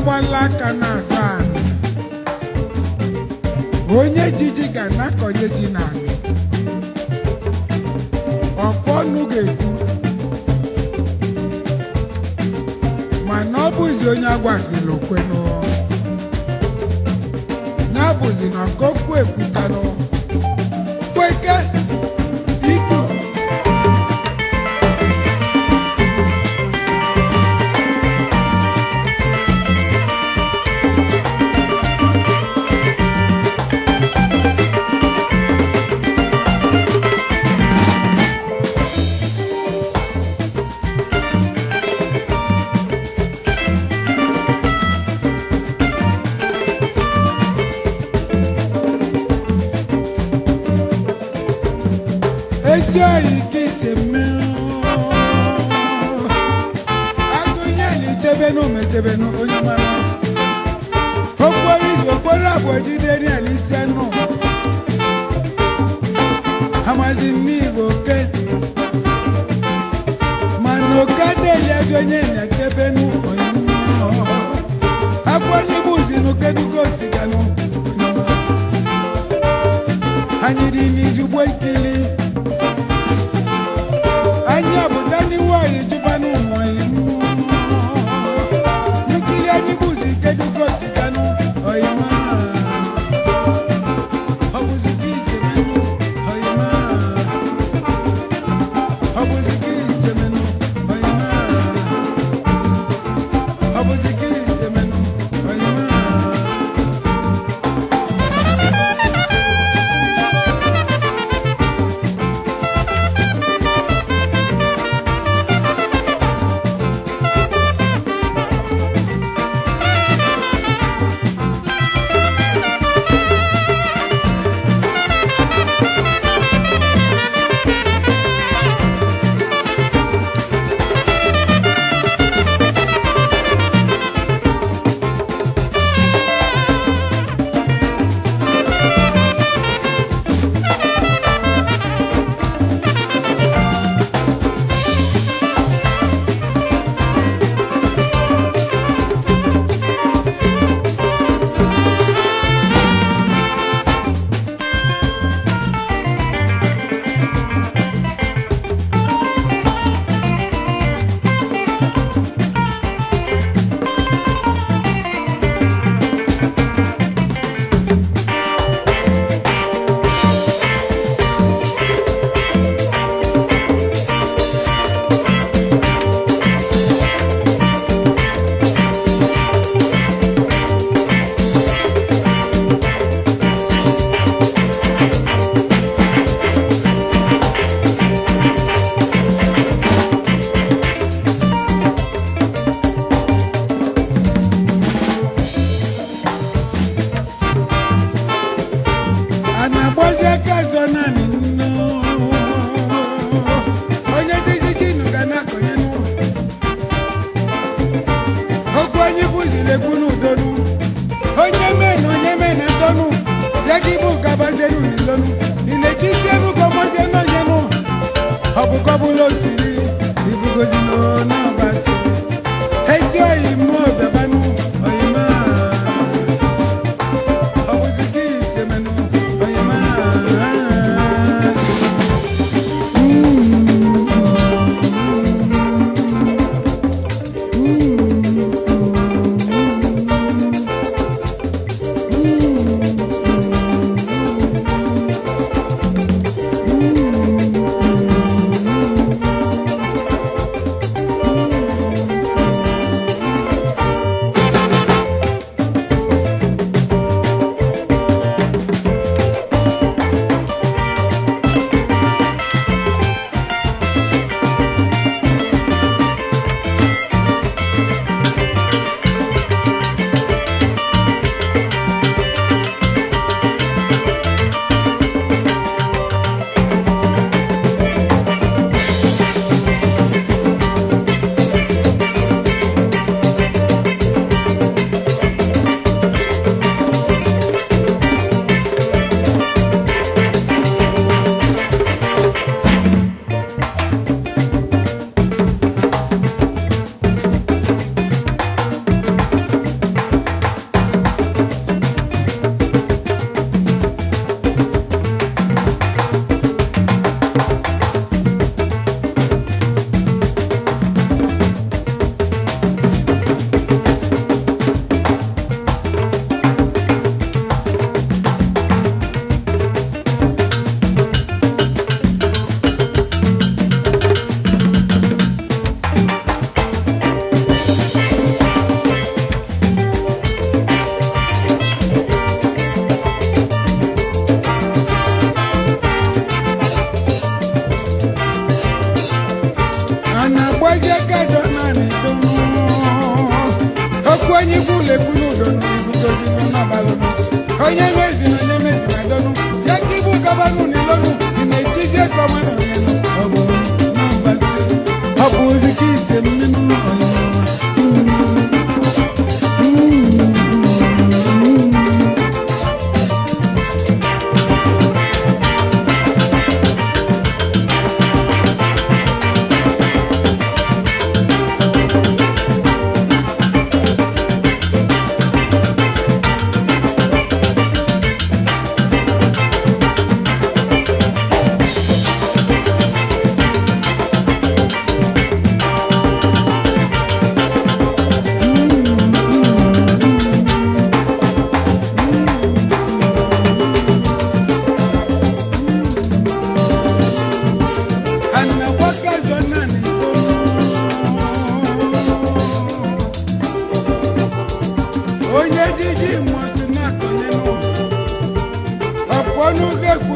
na-agbala aka n'azụ anị onye jiji ga na-akọnye ji n'anị ọkpọ ọnụ ga-ekwu mana ọ bụzi onye agwazila okwenụ ya bụzi na okokwu ekwutanụ kweke ikpu ezi oyi ka isi mmiri azụ ihe na ichebenu mechebenu onye mara okporo izu okporo abụọ jide ni alisi nụ amazi n'igbo oke mana oke adịghị ezi onye na-echebenu onye abụ onye bụ uzi n'okedugo osiganụ onye mara anyị dị n'izugbo ikili anyị obodo n'iwu anyị jụba n'ụmụ nkiri anyị bụzi kedugo siganụ oyima ọ bụzi gị isemenụ oyima ọ bụzi gị isemenụ oyima ọ bụzi gị isemenụ oyima a na-agbazi aka azọ naanị nnu onye dịzi jinu ga na-akọnye nụ okwu onye bụziri ekwu n'udonu onye mee na onye mee na ndọnụ ya gị bụ gabazienu n'ilonu ị na-echizienu gọmazienu onye nụ ọ bụ kọbụla osiri ibugozi n'ọbasi ezi oyi mmụọ bịabanụ oyima ọ bụzi gị isemenụ oyima onye mezi na onye mezi na donu ya ka ibu gọvanọ n'ilonu ị na-ejizi ego mmadụ ọnyịnụ ọ bụ na mbazi ọ bụ ozi ka ise mmenu ọnyịnụ anagbaka zona n'itonu onye jiji mmadụ na-akọnyenụ ọpọnụ ga-ekwu